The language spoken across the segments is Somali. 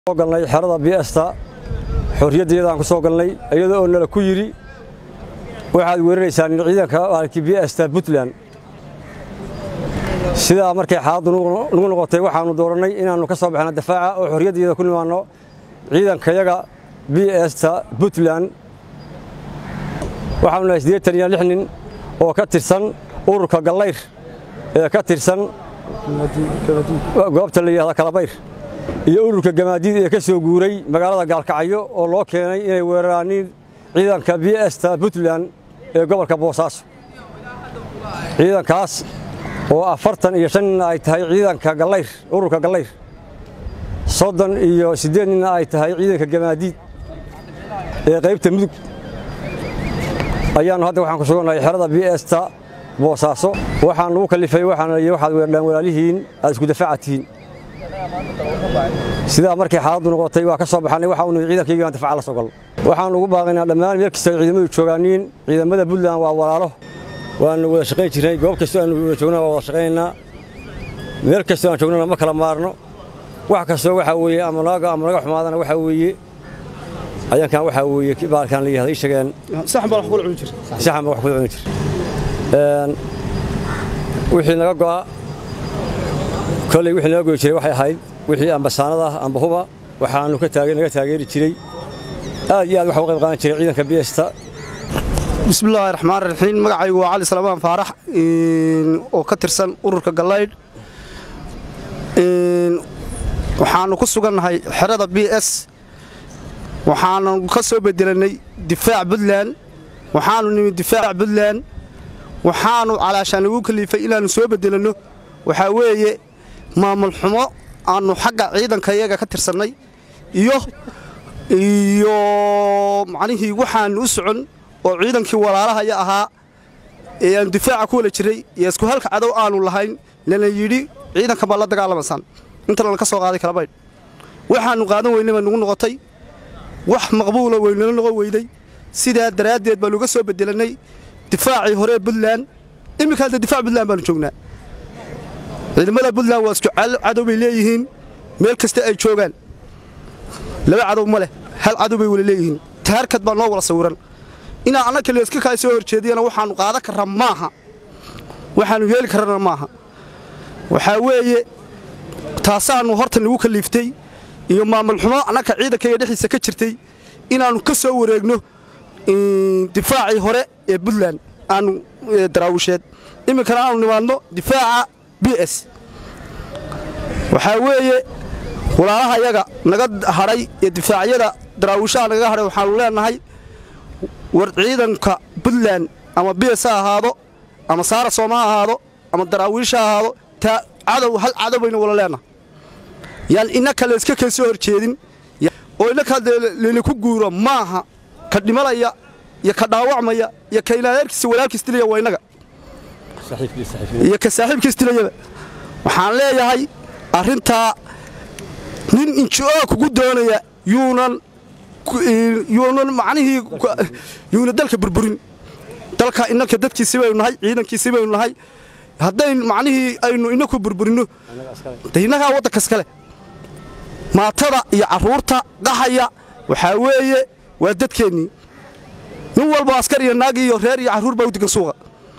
galnay xerada biesta xorriyaddeedaan ku soo galnay iyadoo oo nala ku yidhi waxaad weeraraysaan ciidanka maalkii biesta puntland sidaa markay xaaladdu nagu noqotay waxaannu doorannay inaannu ka soo baxno dafaaca oo xorriyaddeeda ku nimaanno ciidankayaga biesta puntland waxaanu nahay siddeetan iyo lix nin oo ka tirsan ururka gallayr ee ka tirsan goobta la yidhahda kalabayr iyo ururka gamaadiid ee ka soo guuray magaalada gaalkacyo oo loo keenay inay weeraraaniin ciidanka biesta puntland ee gobolka boosaaso ciidankaas oo afartan iyo shan ninna ay tahay ciidanka gallayr ururka gallayr soddon iyo siddeed ninna ay tahay ciidanka gamaadiid ee qaybta mudug ayaannu hadda waxaan ku sugannahay xerada biesta boosaaso waxaan lagu kallifay waxaana liyi waxaad weerdhaan walaalihiin aad isku dafaaca tihiin sidaa markay xaaladdu noqotay waa ka soo baxannay waxa uu ciidankayga aan dafaaca la soo galno waxaan ugu baaqaynaa dhammaan meel kasta ciidamadu joogaaniin ciidamada puntland waa walaalo waanu wada shaqayn jirnay goob kastoo aanu wada joogna waa wada shaqaynaynaa meel kastoo aan joognana ma kala maarno wax kastoo waxaa weeye ama naga ama naga xumaadana waxaa weeye ayankan waxaa weeye baalkan la yihahda ii sheegeen saxan baa wax kula cuni jir saxan baa wax kula cuni jir wixii naga go'a kolley wixii naga goyi jiray waxay ahayd wixii ambasaanada ah amba huba waxaannu ka taage naga taageeri jiray aad iyo aad waxa u qayb qaadan jiray ciidanka biesta bismillaahi raxmaan raxiim magacaygu waa cali salamaan faarax oo ka tirsan ururka gallaydh waxaannu ku sugannahay xerada b s waxaanu ka soo bedelannay difaac puntland waxaannu nimid difaac puntland waxaannu calaashaan lagu kaliifay inaannu soo bedelanno waxaa weeye maamul xumo aannu xagga ciidanka iyaga ka tirsannay iyo iyo macnihii waxaannu u socon oo ciidankii walaalahaya ahaa ee aanu difaaca ku wala jiray iyo isku halka cadow aanu lahayn lana yidhi ciidanka baa la dagaalamaysaan inta lana ka soo qaaday kalabaydh waxaannu qaadan weynay baa nugu noqotay wax maqbuula weynala noqon weyday sidaa daraaddeed baanu uga soo bedelannay difaacii hore puntland iminka hadda difaac puntland baanu joognaa ciidamada puntland waa isku cadow bay leeyihiin meel kasta ay joogaan laba cadow ma leh hal cadow bay wala leeyihiin taharkad baa noo wala sawiran inaa annaka leeska kaa soo horjeediyana waxaannu qaadan karra maaha waxaannu yeeli karrana maaha waxaa weeye taasaannu horta nagu kaliiftay iyo maamul xumo annaka ciidankayga dhexdiisa ka jirtay inaannu ka soo wareegno difaacii hore ee puntland aanu daraawisheed iminkana aanu nimaadno difaaca b s waxaa weeye walaalaha yaga naga hadhay ee difaacyada daraawishaha nagaga hadhay waxaanu leenahay war ciidanka puntland ama b s ha ahaado ama saara sooma ha ahaado ama daraawiish ha ahaado taa cadow hal cadow bayna wala leenahay yaan innaka layska keen soo horjeedin oo innaka leliku guuro maaha ka dhimalaya iyo ka dhaawacmaya iyo ka ilaaheerkiisa walaalkiis dilaya waa innaga iyo ka saaxiibkiis dilayaba waxaan leeyahay arrintaa nin inji-oo kugu doonaya yuunan yuunan macnihii yuuna dalka burburin dalka innanka dadkiisi baynu nahay ciidankiisi baynu nahay haddayn macnihii aynu inaku burburinno de innagaa waddanka iskale maatada iyo carruurta qaxaya waxaa weeye waa dadkeennii nin walba askar iyo naag iyo reer iyo carruur baa u degan suuqa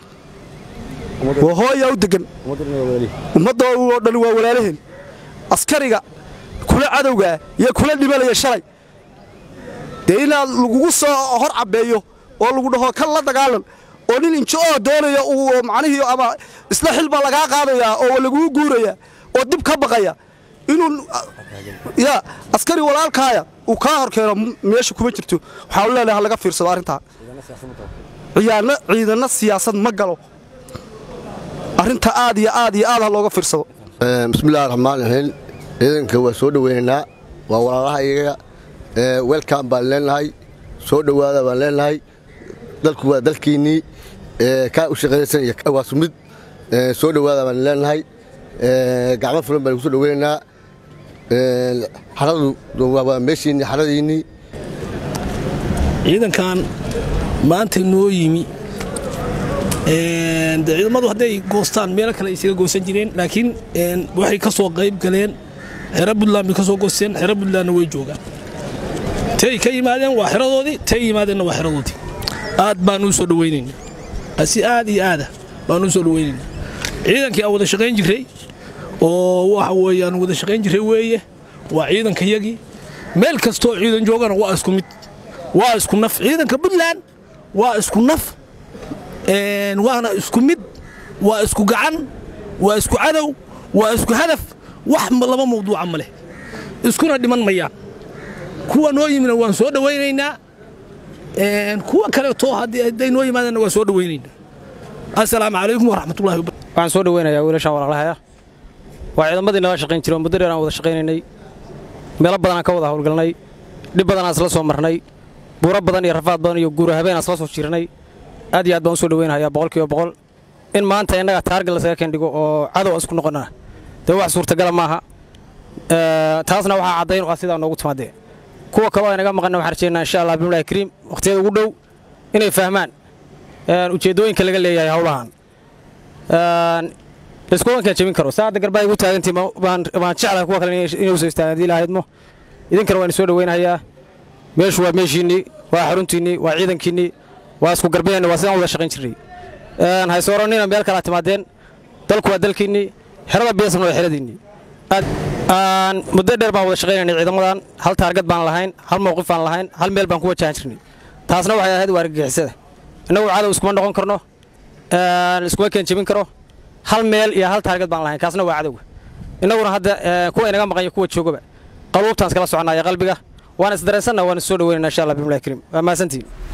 waa hooyaa u degan ummadda oo dhan waa walaalaheen askariga kula cadowgaa iyo kula dhimalaya shalay dee inaad lagugu soo hor cabbeeyo oo lagu dhaho kan la dagaalan oo nin inji-oo doonaya uu macnihii ama isla xil baa lagaa qaadayaa oo laguu guuraya oo dib ka baqaya inuu ya askari walaalkaaya uu kaa hor keeno meesha kuma jirto waxaanu leenahay ha laga fiirsado arrintaa ciyaanna ciidanna siyaasad ma galo arrinta aad iyo aad iyo aad ha looga fiirsado bismillahi raxmaan raxiim ciidanka waa soo dhoweynaynaa waa walaalaha iyaga welkan baan leenahay soo dhowaada baan leenahay dalku waa dalkiinnii kaa u shaqaynaysan iyo waa sumid soo dhowaada baan leenahay gacmo furan baan ku soo dhoweynaynaa xaradu waa meeshiinnii xaradiinnii ciidankan maanta noo yimi ciidamadu hadday goostaan meelo kale ay isaga goosan jireen laakiin waxay ka soo qayb galeen xero buntland bay ka soo goosteen xero buntlandna way joogaan tay ka yimaadeen waa xeradoodii tay yimaadeenna waa xeradoodii aad baan u soo dhawaynaynaa si aad iyo aada baan u soo dhawaynaynaa ciidankii aan wada shaqayn jirray oo waxa weeye aan wada shaqayn jirray weeye waa ciidankayagii meel kastoo ciidan joogana waa isku mid waa isku naf ciidanka puntland waa isku naf waana isku mid waa isku gacan waa isku cadow waa isku hadaf wax laba mawduuca ma leh iskuna dhiman mayaan kuwa noo yimina waan soo dhawaynaynaa kuwa kaleeto hadday noo yimaadeenna waan soo dhawaynaynaa assalaamu calaykum waraxmatullahi wabarakatu waxaan soo dhaweynayaa wiilashaan walaalahaya waa ciidamadii nala shaqayn jiray oo muddo dheer aan wada shaqaynaynay meelo badan aan ka wada howlgalnay dhib badan aan isla soo marnay buuro badan iyo rafaad badan iyo guura habeen aan isla soo jirnay aad iyo aad baan u soo dhaweynayaa boqolkiiba boqol in maanta innaga taargal lasaga kendhigo oo cadow isku noqonnaa dee wax suurtagala maaha taasna waxaa caddayn ah sidaa noogu timaadee kuwa kaloo aynaga maqanna waxaan rajeynaa insha allah bimlahi kariim wakhtiyada ugu dhow inay fahmaan ujeeddooyinka laga leeyahay howlahan iskuwankaan jebin karo saa hadda garbaa igu taagantii baan jeclahay kuwa kale inay usoo istaagaan hadii lahaydmo idinkana waan isoo dhaweynayaa meeshu waa meeshiinnii waa xaruntiinnii waa ciidankiinnii waa isku garbeenna waa sidaan wada shaqayn jirray haysooranina meel kalaa timaadeen dalku waa dalkiinnii xerada biyasan waa xeradiinnii muddo dheer baan wada shaqaynaynay ciidamadan hal taargad baan lahayn hal mowqif baan lahayn hal meel baan ku wajahan jirnay taasna waxay ahayd waa argagixisada innagu cadow iskuma noqon karno iskuma keen jebin karo hal meel iyo hal taargad baan lahayn kaasna waa cadowga innaguna hadda kuwa inaga maqan iyo kuwa joogaba qaluubtaan iskala soconaya qalbiga waan isdareensanna waan is soo dhaweynana insha allah bimlahi kariim waa mahadsantiin